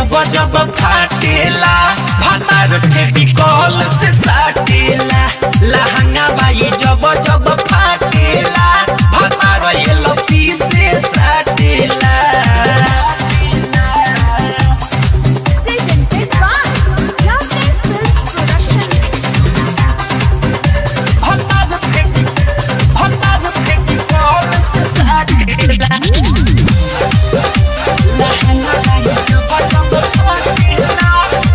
जब जब फाटेला भातार फेविकॉल से साटेला लहंगा बाई जब जब फाटेला भातार ये लपी से साटेला Presented by Lotus Films Production. भातार फेवि भातार फेविकॉल से साटेला लहंगा बाई जब जब फाटेला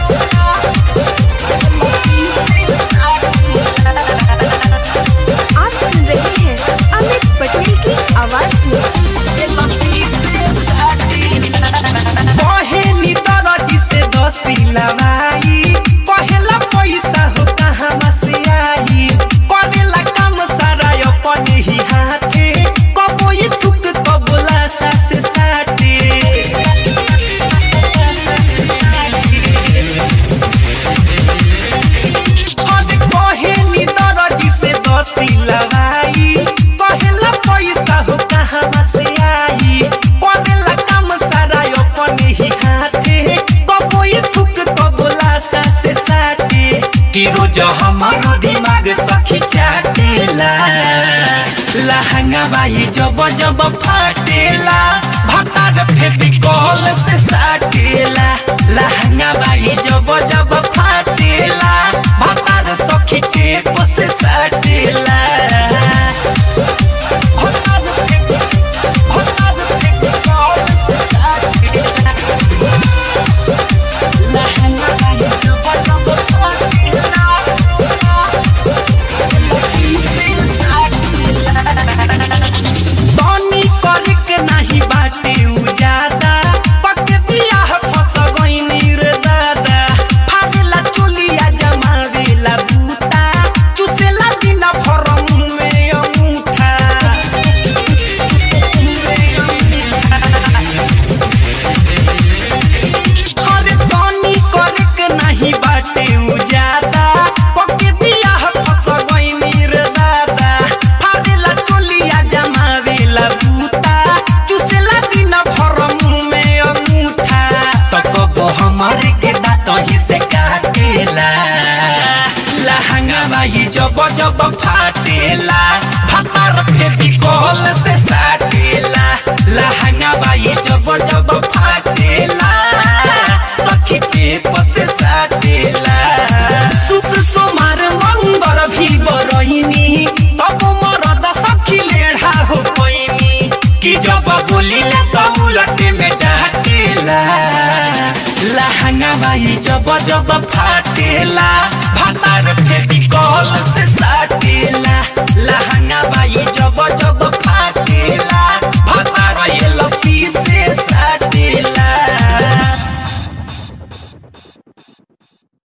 लपी से साटेला आप सुन रहे हैं अमित पटेल की आवाज में बहेनी दरजी से दसिला भाई पहला पैसा हो कहाँ से आई करेला काम सारा अपन ही हाथे कबो ये थुक कबोला सासे साटे अरे बहेनी दरजी से दसिला भाई पहला पैसा हो कहाँ से आई करेला काम सारा अपन ही हाथे कबो ये थुक कबोला सासे साटे कि रोज हमारो दिमाग सखी चाटेला लहंगा बाई जब जब फाटेला भातार फेविकॉल से साटेला लहंगा बाई जब जब फाटेला भातार सखी टेप से साटेला भातार फेवि- भातार फेविकॉल से साटेला लहंगा बाई जब जब फाटेला तनी करके नाही बाटे उजादा पक बियाह फस गइनी रे दादा फागला चुलिया जमावेला बूता चुसेला दिन भर मुँह में अंगूठा अरे तनी करके नाही बाटे उजादा पके बियाह फस गइनी रे दादा फादेला चोलिया जमावेला बूता चुसेला दिन भर मुँह में अंगूठा तो कब हमारे के दांत ही से काटेला लहंगा बाई जब जब फाटेला भातार फेविकॉल से साटेला लहंगा बाई जब जब फाटेला सखी टेप से साटेला सुख सोमार मंगर भी बरइनी तब मरद सखी लेढ़ा हो पैनी कि जब बोलिला त उलट में डाटेला लहंगा बाई जब जब फाटेला भातार फेविकॉल से साटेला लहंगा बाई जब जब